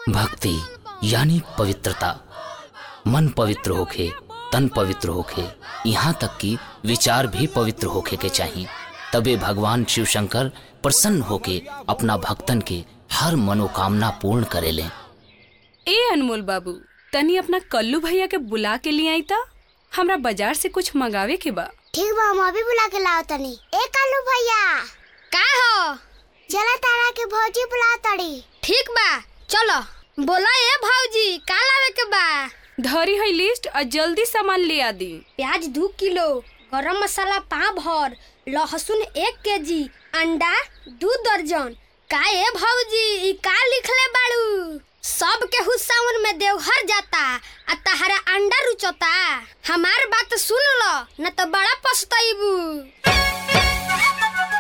भक्ति यानी पवित्रता मन पवित्र होखे तन पवित्र होखे यहाँ तक कि विचार भी पवित्र होखे के चाहिए तबे भगवान शिव शंकर प्रसन्न होके अपना भक्तन के हर मनोकामना पूर्ण करेले ए अनमोल बाबू तनी अपना कल्लू भैया के बुला के लिए आई ता हमरा बाजार से कुछ मंगावे के बा ठीक बा हम अभी बुला के लाओ तनी ए कालू भैया का हो चला तारा के भौजी बुला तड़ी ठीक बा चलो बोला ए भौजी का लावे के बा धरी है लिस्ट और जल्दी सामान ले आ दी प्याज दू किलो गरम मसाला पाँव भर लहसुन एक के जी अंडा दू दर्जन का ए भौजी ई का लिखले बाड़ू सब के हुस्सावन में देवघर जाता आ तहरा अंडा रुचता हमार बात सुन लो न तो बड़ा पछताइबू